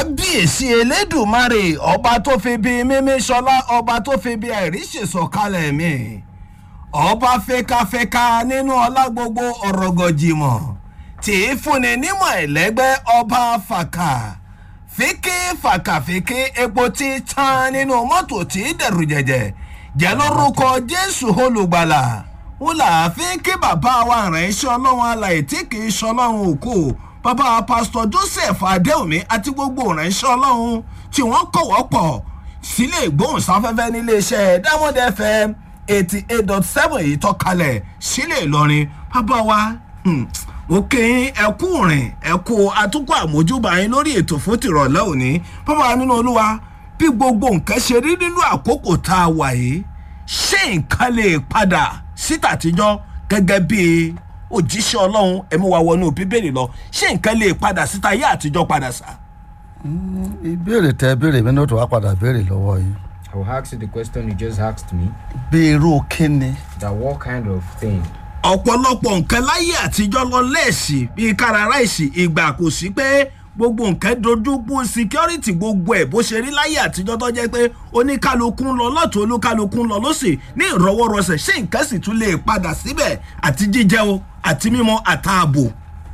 kábíyèsí elédùnmarè ọba tó fi bí mímí sọlá ọba tó fi bí àìríṣèsọkalẹ̀ mi ọba fẹkafẹka nínú ọlá gbogbo ọ̀rọ̀gọ̀jìmọ̀ tí í fúnni nímọ̀ ẹ̀lẹ́gbẹ́ ọba fàkà fíkí fàkàfíkí epo tí tán nínú mọ́tò tí dẹ̀rù jẹ̀jẹ̀ jẹ́ lórúkọ jésù olùgbàlà wọn là á fi kí bàbá wa rẹ̀ iṣẹ́ ọlọ́run alàyè tí kì í ṣọlọ́run òkú bàbá pásítọ̀ joseph adéomi àti gbogbo ìránṣẹ́ ọlọ́run tí wọ́n kọ̀wọ́ pọ̀ sílé ìgbóhùnsáfẹ́fẹ́ níléeṣẹ́ diamond fm eighty eight dot seven yìí tọ́kalẹ̀ sílé ìlọrin bàbá wa mo kí yín ẹkú rìn ẹkú atukọ̀ àmójúbà yín lórí ètò fún tìrọ̀lẹ́ òní bàbá wa nínú olúwa bí gbogbo nǹkan ṣe rí nínú àkókò tá a wà yìí ṣé nǹkan lè padà síta àtijọ́ gẹ́gẹ́ bíi òjíṣẹ́ ọlọ́run ẹ̀mú wa wọnú bíbélì lọ ṣé nǹkan lè padà síta ayé àtijọ́ padà sá. ìbéèrè tẹ béèrè mi náà tó wá padà béèrè lọ́wọ́ yìí. I will ask you the question you just asked me. bí irú kíni. That what kind of thing? ọ̀pọ̀lọpọ̀ nǹkan láyé àtijọ́ lọ lẹ́ẹ̀sì bíi káraráìsì ìgbà kò sí pé gbogbo nǹkan dojúkú security gbogbo ẹ̀ bó ṣe rí láyé àtijọ́ tó jẹ́ pé oníkálukú ń lọ lọ́tún olúkálukú ń lọ lọ́sì ní ìrọwọ́rọsẹ̀ ṣé nǹkan sì tún lè padà síbẹ̀ àti jíjẹ o àti mímọ àtààbò.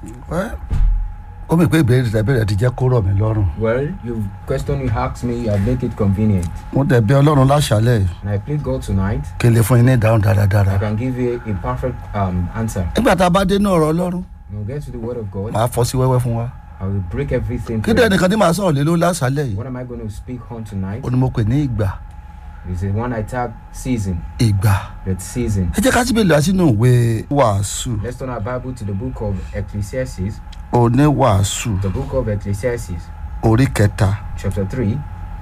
ó mi pé ìbéèrè tẹ béèrè ti jẹ́ kó rọ̀ mí lọ́rùn. Well, you question you asked me, I make it convenient. mo tẹ̀ bí ọlọ́run láṣálẹ̀ yìí And I plead God tonight, kí n lè fún yín ní ìdáhùn dáradára. I can give you a perfect um, answer. nígbà tá a bá dé ní ọ̀rọ̀ ọlọ́run We'll get to the word of God. màá fọ́ sí wẹ́wẹ́ fún wa. I will break everything. kí for dẹ́ you. nìkan tí màá sọ̀rọ̀ lé ló láṣálẹ̀ yìí What am I going to speak on tonight? ó ní mo pè ní ìgbà Is the one I tag season. ìgbà. That season. ẹ jẹ́ ká síbi lọ sínú ìwé wàásù Let's turn our Bible to the book of Ecclesiastes. oníwàásù The book of Ecclesiastes, orí kẹta chapter 3.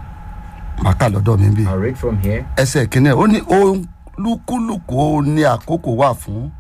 màá kà lọ́dọ̀ mi bí. I'll read from here. ẹsẹ̀ kìíní ó ní olúkúlùkù ó ní àkókò wà fún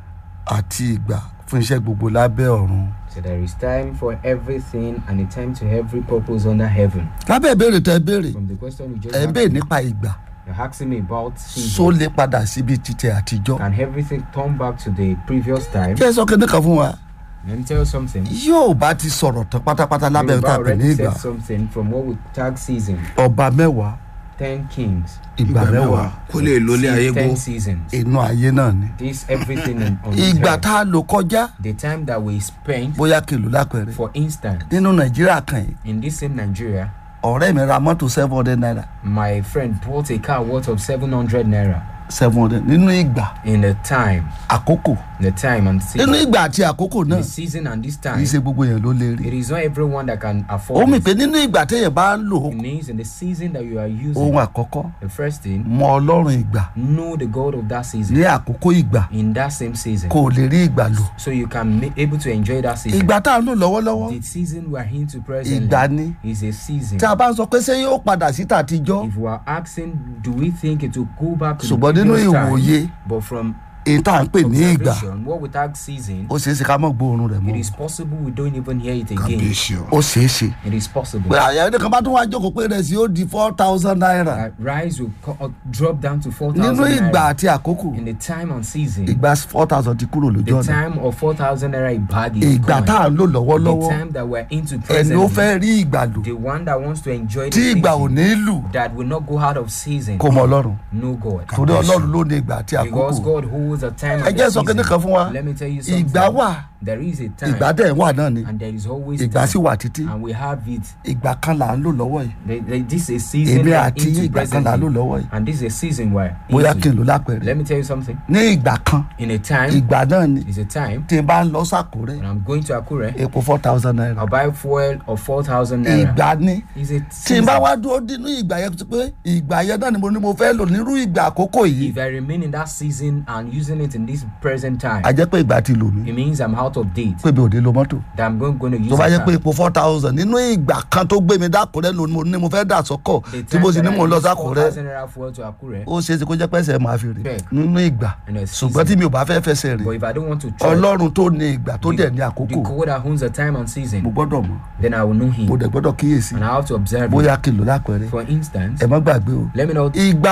àti ìgbà fún iṣẹ́ gbogbo lábẹ́ ọ̀run. So there is time for everything and a time to every purpose under heaven. lábẹ́ ìbéèrè tẹ béèrè From the question you just ẹ̀ ń asked, béèrè nípa ìgbà you're asking me about só season. lè padà síbi títẹ àtijọ́. Can everything turn back to the previous time? kí ẹ sọ kíní kan fún wa Let me tell you something. yóò bá ti sọ̀rọ̀ tán pátápátá lábẹ́ Yoruba tá a pè ní already ìgbà said something from what we tag season. ọba mẹ́wàá Ten kings. ìgbà mẹ́wàá kó lè lólé ayé gbó. Ten seasons. inú ayé náà ni. This everything in, on this ìgbà earth. tá a lò kọjá The time that we spent, bóyá kìlú lápẹ̀rẹ̀ for instance, nínú nàìjíríà kan yìí in this same Nigeria, ọ̀rẹ́ mi ra mọ́tò seven hundred naira my friend bought a car worth of 700 naira seven hundred nínú ìgbà in the time, àkókò the time and nínú season. ìgbà àti àkókò náà The season and this kì time, í ṣe gbogbo yẹn ló lè rí. it is not everyone that can ó afford mì it. pé nínú ìgbà téèyàn bá ń lò It means in the season that you are using, ohun àkọ́kọ́ the first thing, mọ ọlọ́run ìgbà know the God of that season ní àkókò ìgbà in that same season. kó o lè rí ìgbà lò. So you can be able to enjoy that season. ìgbà tá a ń lò lọ́wọ́lọ́wọ́ The season we are into ìgbà presently ni is a season. tí a bá ń sọ pé ṣé yóò padà sí tàtijọ́ If we are asking, do we think it will go back to the ṣùgbọ́n nínú previous ìwòye time? But from èyí tá à ń pè ní ìgbà observation, what we tag season, ó ṣeé ṣe ká mọ̀ gbóòórùn rẹ̀ it mọ́ is possible we don't even hear it again. kábíyèsí o. ó ṣeé ṣe. It is possible. pé àyà ẹni kan bá tún wá jókòó pé rẹ̀ sí ó di four thousand naira that rice will co- uh, drop down to four nínú thousand ìgbà naira àti àkókò in the time and season. ìgbà four thousand ti kúrò lójú The ọ̀nà time of four thousand naira a bag is ìgbà gone. tá à ń lò The lọ́wọ́lọ́wọ́ time that we're into ẹni ó fẹ́ presently, rí ìgbà lò the one that wants to enjoy tí the ìgbà ò season, ní lù that will not go out of season, kó mọ ọlọ́run no God. torí ọlọ́run ló ní ìgbà àti Because àkókò God holds a time ẹ and jẹ́ a sọ kíní season. kan fún wa Let me tell you something. ìgbà wà There is a time ìgbà dẹ̀ wà náà ni and there is always ìgbà sì time. wà títí And we have it. ìgbà kan là ń lò lọ́wọ́ yìí The- the- This is a season èmi we're àti into ìgbà kan là ń lò presently. lọ́wọ́ yìí And this is a season where bóyá kí n into. lò lápẹ̀rẹ̀ Let me tell you something. ní ìgbà kan In a time, ìgbà náà ni is a time tí n bá ń lọ sàkórẹ́ when I'm going to Akure, epo four thousand naira I'll buy fuel of 4,000 naira. ìgbà ni Is a tí n season. bá wá dúró nínú ìgbà yẹn tó pé ìgbà yẹn náà ni mo ní mo fẹ́ lò nírú ìgbà àkókò yìí If I remain in that season and using it in this present time, a jẹ́ pé ìgbà ti lò mí it means I'm out of date. pé mi ò ní lo mọ́tò That I'm going, going to use tó bá a yẹ car. pé epo four thousand nínú ìgbà kan tó gbé mi dákúrẹ́ lò ní mo ní mo fẹ́ dà sọ́kọ̀ The tí mo sì time ní that mo I lọ use sákúrẹ́ 4,000 naira fuel to Akure, ó ṣeé ṣe kó jẹ́ pẹ́sẹ̀ máa fi rè Bẹ́ẹ̀. nínú ìgbà in a ṣùgbọ́n tí season. mi ò bá fẹ́ fẹsẹ̀ rè But if I don't want to trust ọlọ́run tó ní ìgbà tó dẹ̀ ní the àkókò God that owns the time and mo season, gbọ́dọ̀ mọ̀ then I will know mo Him. dẹ̀ gbọ́dọ̀ kíyèsí And I have to observe Him. bóyá kí n lò lápẹ̀rẹ̀ For instance, ẹ má gbàgbé o let me know ìgbà